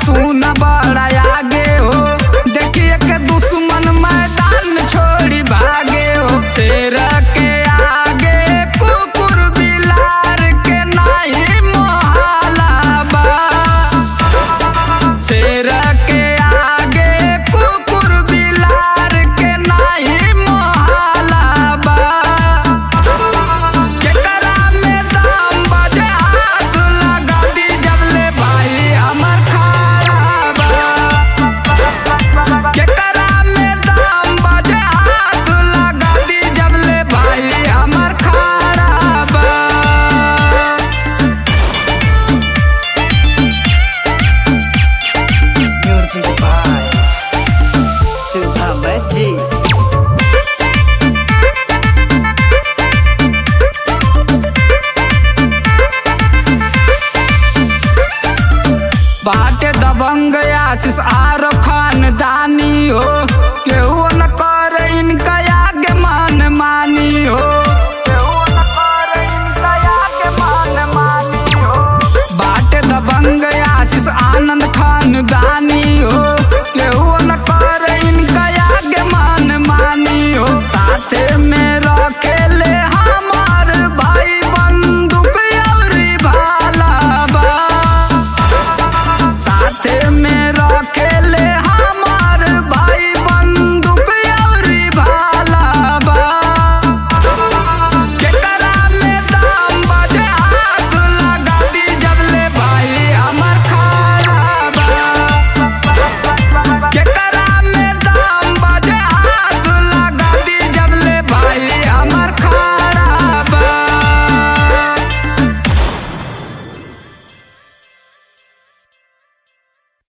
सुन बड़ा आगे हो देखिए के दुश्मन मैदान छोड़ी भागे हो शेर के आगे कुकुर बिलार के नहीं मोहाला बा शेर के आगे कुकुर बिलार के नहीं मोहाला बा केकरा में दाम बजे हाथ लगा दी जब ले भाई हमर खाड़ा बा केकरा में दाम बजे हाथ लगा दी जब ले भाई हमर खाड़ा बा Music by Subham G. बाटे दबंग आशीष आरो खानदानी हो